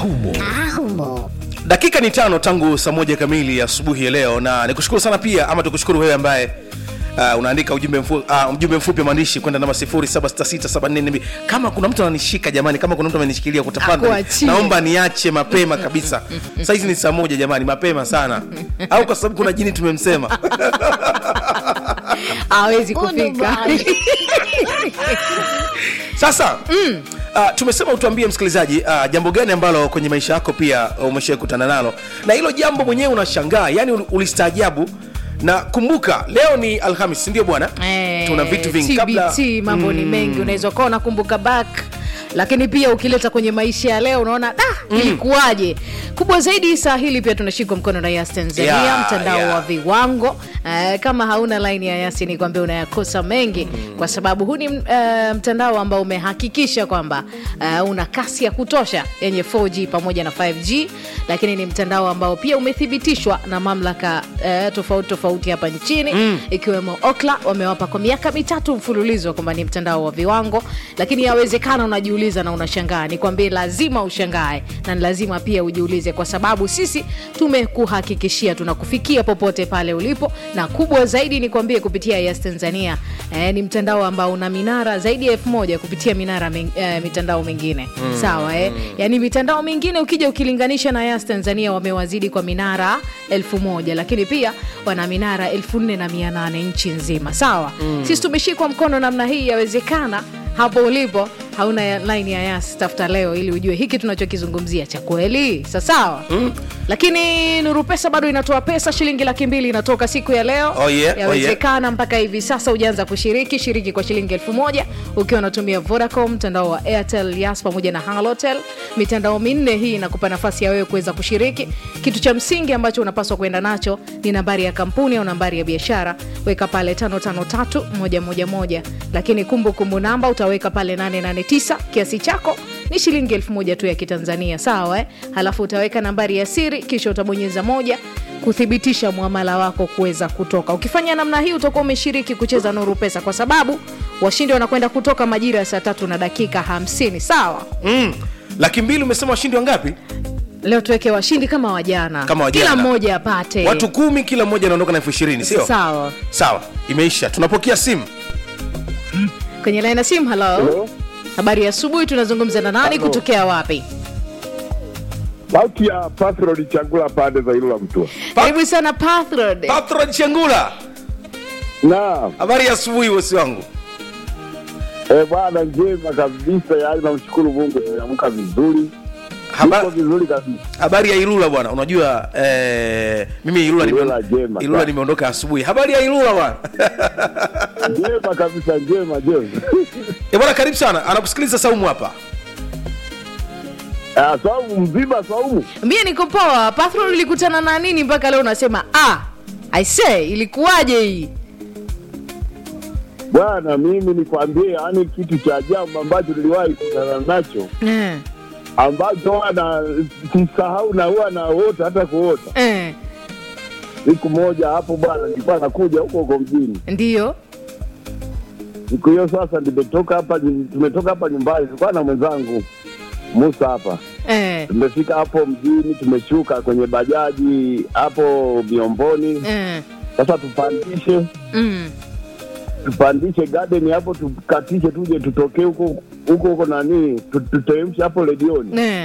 humo Ahumo. dakika ni tano tangu saa moja kamili asubuhi ya leo na nikushukuru sana pia ama tukushukuru wewe ambaye Uh, unaandika ujumbe, mfu, uh, ujumbe mfupi wa maandishi kwenda namba 07667442 kama kuna mtu ananishika jamani kama kuna mtu amenishikilia kutafadhali Akuachie. naomba niache mapema kabisa saizi ni saa moja jamani mapema sana au kwa sababu kuna jini tumemsema hawezi kufika sasa mm. uh, tumesema utuambie msikilizaji uh, jambo gani ambalo kwenye maisha yako pia umeshawai kutana nalo na hilo jambo mwenyewe unashangaa yani ul- ulistaajabu na kumbuka leo ni alhamis sindio bwana Eh, tuna vitu vingi TBT, kabla mambo ni mengi unaweza ukawa unakumbuka back lakini pia ukileta kwenye maisha ya leo unaona ah, ilikuwaje kubwa zaidi saa hili pia tunashikwa mkono na yas tanzania Yeah, mtandao yeah. wa viwango eh, kama hauna laini ya yasi ni kwambia unayakosa mengi kwa sababu huu ni eh, mtandao ambao umehakikisha kwamba eh, una kasi ya kutosha yenye 4g pamoja na 5g lakini ni mtandao ambao pia umethibitishwa na mamlaka eh, tofauti tofauti hapa nchini mm. ikiwemo okla wamewapa kwa miaka mitatu mfululizo kwamba ni mtandao wa viwango lakini yawezekana unajiuliza na unashangaa nikwambie lazima ushangae na ni lazima pia ujiulize kwa sababu sisi tumekuhakikishia tunakufikia popote pale ulipo na kubwa zaidi nikwambie kupitia yas tanzania eh, ni mtandao ambao una minara zaidi ya elfu moja kupitia minara ming, eh, mitandao mingine mm. sawa eh? yaani mitandao mingine ukija ukilinganisha na yas tanzania wamewazidi kwa minara elfu moja lakini pia wana minara elfu nne na mia nane nchi nzima sawa mm. sisi tumeshikwa mkono namna hii yawezekana hapo ulipo hauna ya- line ya yas tafuta leo ili ujue hiki tunachokizungumzia cha kweli sasawa mm. lakini nuru pesa bado inatoa pesa shilingi laki mbili inatoka siku ya leo Oh yeah, oh yeah. yawezekana mpaka hivi sasa hujaanza kushiriki shiriki kwa shilingi elfu moja ukiwa unatumia vodacom mtandao wa airtel yas pamoja na halotel mitandao minne hii inakupa nafasi ya wewe kuweza kushiriki kitu cha msingi ambacho unapaswa kwenda nacho ni nambari ya kampuni au nambari ya biashara weka pale 553111 lakini kumbukumbu kumbu namba utaweka pale 889 kiasi chako ni shilingi elfu moja tu ya kitanzania sawa eh? halafu utaweka nambari ya siri kisha utabonyeza moja kuthibitisha mwamala wako kuweza kutoka ukifanya namna hii utakuwa umeshiriki kucheza nuru pesa kwa sababu washindi wanakwenda kutoka majira ya saa tatu na dakika 50 sawa mm. laki mbili umesema washindi wangapi leo tuweke washindi kama wajana Kama wa kila jana. mmoja apate watu kumi kila mmoja anaondoka na elfu ishirini sio sawa sawa imeisha tunapokea simu kwenye laini ya simu halo habari ya asubuhi tunazungumza na nani Halo. kutokea wapi sauti ya Patrol Changula pande za Ilula Mtua. karibu sana pathrod patron chengula Naam, habari ya asubuhi bosi wangu eh bwana, njema kabisa, yaani namshukuru Mungu, nimeamka vizuri, Haba- Niko vizuri kabisa. habari ya ilula bwana unajua eh, mimi ilula, nime- Ilula jema, ilula sawa. nimeondoka asubuhi habari ya ilula bwana Njema kabisa, njema njema. Eh, bwana karibu sana anakusikiliza saumu hapa Ah, Saumu mzima, Saumu mie niko poa pathrod ulikutana na nini mpaka leo unasema ah i say ilikuwaje hii bwana, mimi nikwambie, yaani kitu cha ajabu ambacho niliwahi kukutana nacho eh, ambacho wana sisahau na huwa naota hata kuota. eh, Siku moja hapo bwana, nilikuwa nakuja huko huko mjini ndiyo siku hiyo sasa nimetoka hapa tumetoka hapa nyumbani tulikuwa na mwenzangu musa hapa eh, tumefika hapo mjini tumeshuka kwenye bajaji hapo miomboni eh, sasa tupandishe mm, tupandishe garden hapo tukatishe tuje tutokee huko huko huko nani tu- tuteremshe hapo redioni eh,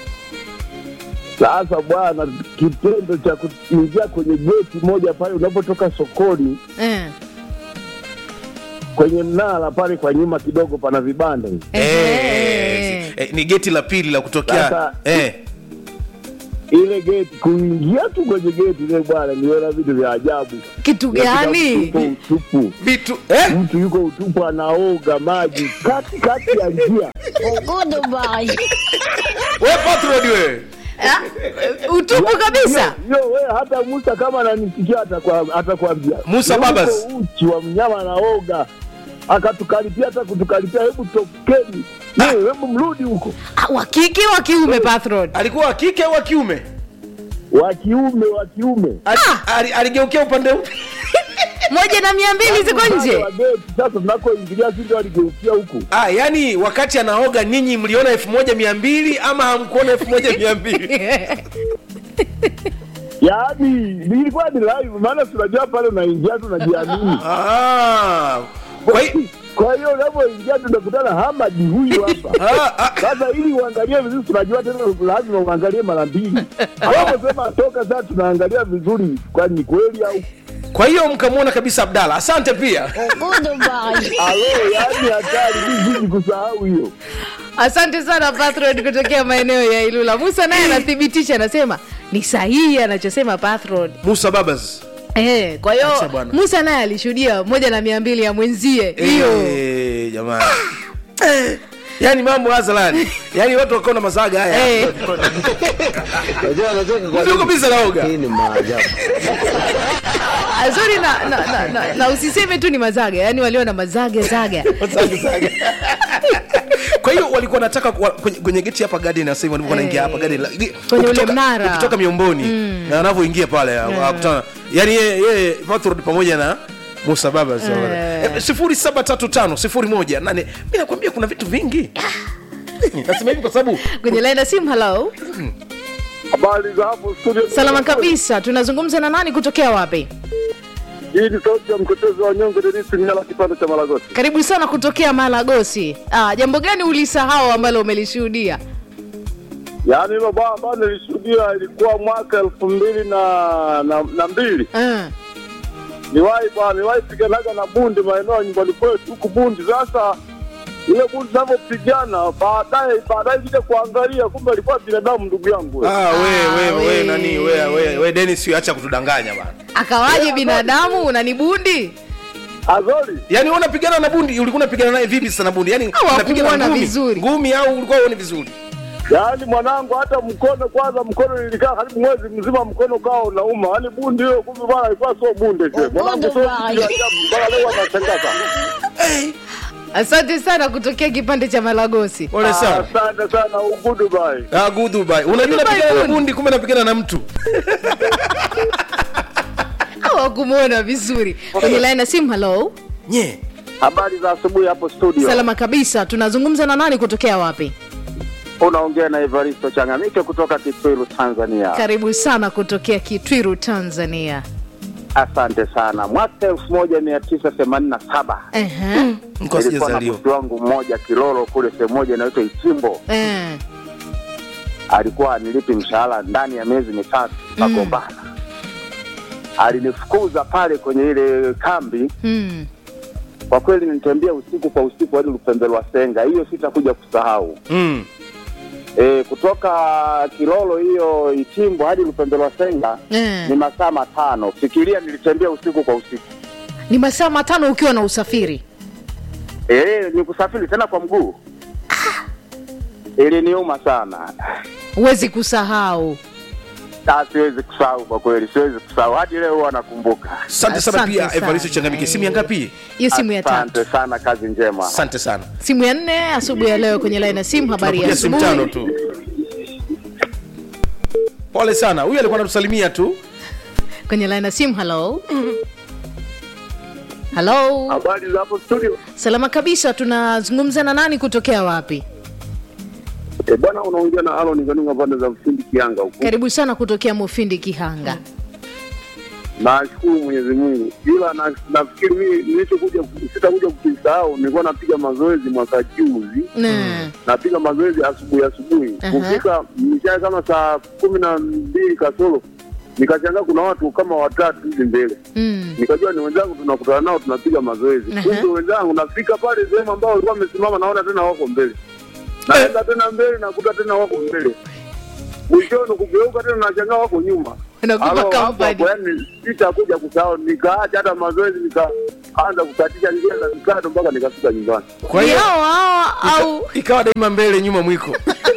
sasa bwana kitendo cha kuingia kwenye geti moja pale unapotoka sokoni eh, kwenye mnara pale kwa nyuma kidogo pana vibanda hivi eh, eh, eh, eh, ni geti la pili la kutokea Sasa- eh. ile geti kuingia tu kwenye geti ile bwana niona vitu vya ajabu kitu Unakuta gani mtu yuko utupu vitu eh? mtu yuko utupu anaoga maji kati kati ya njia we patrod we Ah, utupu kabisa yo we hata musa kama ananisikia atakwa- atakwambia Musa Yuko Babas. uchi wa mnyama anaoga akatukaripia hata kutukaripia hebu tokeni Ye, hebu mrudi huko Ah, wa kike wa kiume pathrod alikuwa wa kike au wa kiume wa kiume wa kiume Ali- ali- aligeukia upande upi moja na mia mbili ziko nje Wa geti, Sasa tunakoingilia sisi waligeukia huku. ah, yani wakati anaoga ninyi mliona elfu moja mia mbili ama hamkuona elfu moja mia mbili Yaani nilikuwa ni live, maana tunajua pale unaingia tu unajiamini. Ah, kwa hi- Kwa hiyo unapoingia tunakutana Hamadi huyu hapa. ah, ah, Sasa ili uangalie vizuri, tunajua tena lazima uangalie mara mbili. Anaposema toka, sasa tunaangalia vizuri, kwani ni kweli au kwa hiyo mkamwona kabisa abdala asante pia alo? Yaani hatari, mimi siji kusahau hiyo. asante sana patron kutokea maeneo ya ilula musa naye anathibitisha anasema ni sahihi anachosema patron musa babas Eh, kwa Acha hiyo bwana. musa naye alishuhudia moja na mia mbili ya mwenzie hiyo Eh, jamani Eh, yaani mambo hazalani yaani watu wakaona mazaga haya Eh, Unajua anacheka kwa Mtu nini? kabisa naoga. Hii ni maajabu. azuri na, na, na, na, na usiseme tu ni mazaga yani waliona mazaga zaga Mazaga, zaga. kwa hiyo walikuwa nataka kuwa- kwenye, kwenye geti hapa garden na sasa hivi walikuwa wanaingia hapa garden la- Kwenye ule ukitoka- mnara. ukitoka miomboni na wanavyoingia pale wakutana yani yeye yeye Patrod pamoja na Musa Baba Eh. sifuri saba tatu tano sifuri moja nane mi nakwambia kuna vitu vingi nasema hivi kwa sababu kwenye laina simu halo Habari za hapo studio. salama kabisa tunazungumza na nani kutokea wapi Hii ni sauti ya mtetezi wa nyonge Denisi Mnyala, kipande cha Malagosi. karibu sana kutokea malagosi ah, jambo gani ulisahau ambalo umelishuhudia Yaani hilo baa ambayo nilishuhudia ilikuwa mwaka elfu mbili na, na, na mbili Ah, niwahi bwana, niwahi piganaga na bundi maeneo ya nyumbani kwetu huku bundi. Sasa ile bundi navyopigana, baadaye baadaye kija kuangalia, kumbe alikuwa binadamu, ndugu yangu. ah, we, we, we, we. nani we, we, we Dennis we, acha kutudanganya bana akawaje binadamu unanibundi Azori yani wewe unapigana na bundi ulikuwa unapigana naye vipi sasa na bundi yani Au unapigana hakumuona ngumi vizuri? ngumi au ulikuwa uone vizuri yaani mwanangu, hata mkono kwanza, mkono nilikaa karibu mwezi mzima, mkono ukawa unauma. Yaani bundi hiyo, kumbe bwana alikuwa sio bunde she. Mwanangu sio kitu cha ajabu, mpaka leo anashangaa sana. asante sana kutokea kipande cha malagosi pole sana Asante sana, ugudu bye. Ah, good Dubai. Unajua Dubai napigana na good. bundi kumbe napigana na mtu. hawakumwona vizuri kwenye laina simu halo Nye. Habari za asubuhi hapo studio. salama kabisa tunazungumza na nani kutokea wapi Unaongea na Evaristo Changamike kutoka Kitwiru, Tanzania. karibu sana kutokea kitwiru tanzania Asante sana. Mwaka elfu moja mia tisa themanini na saba Ehe. Mko nilikuwa na sijazaliwa. bosi wangu mmoja Kilolo kule sehemu moja inaitwa Ichimbo. Eh. Alikuwa anilipi mshahara ndani ya miezi mitatu, tukagombana. Alinifukuza pale kwenye ile kambi. Mm. Kwa kweli nilitembea usiku kwa usiku hadi Lupembelwa Senga, hiyo sitakuja kusahau. Mm. E, kutoka Kilolo hiyo Ichimbo hadi Lupembelwa Senga Eh. ni masaa matano. Fikiria nilitembea usiku kwa usiku. ni masaa matano ukiwa na usafiri Eh, ni kusafiri tena kwa mguu. Iliniuma sana. huwezi kusahau Ah, siwezi kusahau kwa kweli, siwezi kusahau hadi leo huwa nakumbuka. Asante sana Asante pia sana. Evaristo Changamike. Simu ya ngapi? hiyo simu ya tatu Asante sana, kazi njema. Asante sana. simu ya nne asubuhi ya leo kwenye laini ya simu habari ya Tunakuja simu tano asubuhi tu. Pole sana. Huyu alikuwa anatusalimia tu. kwenye laini ya simu halo halo Habari za hapo studio? salama kabisa tunazungumza na nani kutokea wapi Eh, bwana unaongea na Alon Ganunga pande za Mfindi Kianga huko. karibu sana kutokea mufindi kihanga Nashukuru Mwenyezi Mungu. Ila na, nafikiri mimi nilichokuja sitakuja kukisahau, nilikuwa napiga mazoezi mwaka juzi. Mm. Napiga mazoezi asubuhi asubuhi. Aha. Kufika mchana kama saa kumi na mbili kasoro nikashangaa kuna watu kama watatu hivi mbele. Mm. nikajua ni wenzangu tunakutana nao tunapiga mazoezi Aha. kumbe wenzangu nafika pale sehemu ambao walikuwa wamesimama naona tena wako mbele naenda tena mbele nakuta tena wako mbele mwishoni kugeuka tena nashangaa wako nyuma Unakupa Alo, hapo company. hapo, yani sitakuja kusahau nikaacha hata mazoezi nikaanza kukatisha njia za mikado mpaka nikafika nyumbani Kwa Ni hiyo hao hao au ika- ikawa daima mbele nyuma mwiko.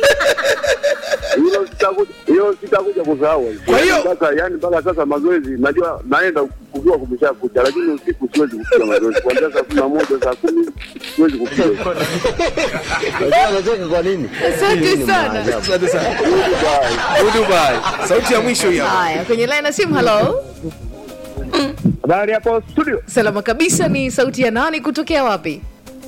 hilo sitakuja hiyo sitakuja kusahau Kwa hiyo- Yani mpaka yani mpaka sasa mazoezi najua naenda kujua kumesha kucha lakini usiku siwezi kupiga mazoezi kuanzia saa kumi na moja saa kumi siwezi kupiga Unajua anacheka kwa nini? Asante Hii ni sana. maajabu. Asante sana. Good Dubai. Sauti ya mwisho hii hapa. haya kwenye laini ya simu halo Habari hapo studio. salama kabisa ni sauti ya nani kutokea wapi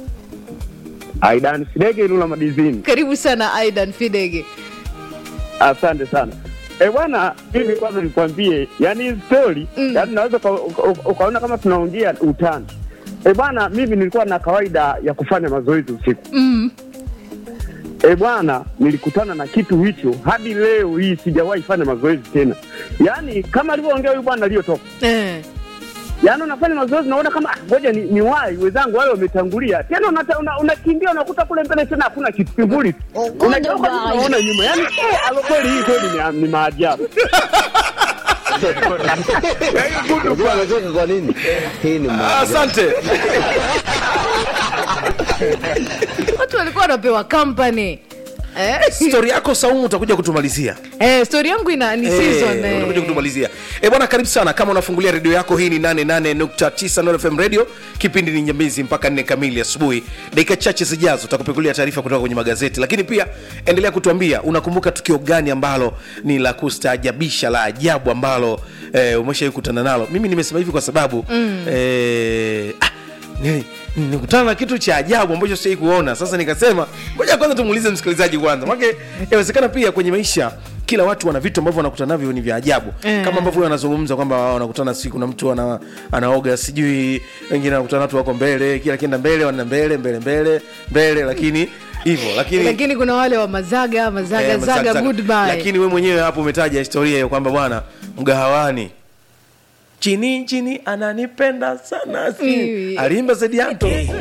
Aidan Sidege Ilula Madizini. karibu sana aidan fidege Asante sana. Eh bwana, mimi kwanza nikwambie, yani hii story, Mm. yani unaweza uka- uka- ukaona kama tunaongea utani. Eh bwana, mimi nilikuwa na kawaida ya kufanya mazoezi usiku. mm. Eh bwana, nilikutana na kitu hicho hadi leo hii sijawahi fanya mazoezi tena. Yaani kama alivyoongea huyu bwana aliyotoka. eh. Yaani unafanya mazoezi unaona kama ah, ngoja ni, ni wai wenzangu wale wametangulia. Tena unata- una- unakimbia una, unakuta kule mbele tena hakuna kitu kivuli. tu. Unageuka tu unaona nyuma. Yaani eh, alo kweli hii kweli ni, ni maajabu. Unajua anacheka kwa nini? Hii ni Ah, maajabu. asante watu walikuwa wanapewa kampani eh. stori yako saumu utakuja kutumalizia eh, stori yangu ina ni season Eh, eh. utakuja kutumalizia e bwana karibu sana kama unafungulia redio yako hii ni 88.9 Nord fm radio kipindi ni nyambizi mpaka nne kamili asubuhi dakika chache zijazo utakupekulia taarifa kutoka kwenye magazeti lakini pia endelea kutuambia unakumbuka tukio gani ambalo ni la kustaajabisha la ajabu ambalo eh, umeshawai kutana nalo mimi nimesema hivi kwa sababu mm. eh, ah, ni- nikutana na kitu cha ajabu ambacho sijai kuona sasa nikasema ngoja kwanza tumuulize msikilizaji kwanza make inawezekana pia kwenye maisha kila watu wana vitu ambavyo wanakutana navyo ni vya ajabu Eh. kama ambavyo huyo anazungumza kwamba wanakutana siku na mtu ana, anaoga sijui wengine wanakutana watu wako mbele kila kienda mbele wanaenda mbele mbele mbele mbele lakini hivyo lakini lakini kuna wale wa mazaga mazaga eh, zaga, zaga. goodbye lakini we mwenyewe hapo umetaja historia hiyo kwamba bwana mgahawani chini chini ananipenda sana si Mm. aliimba zediato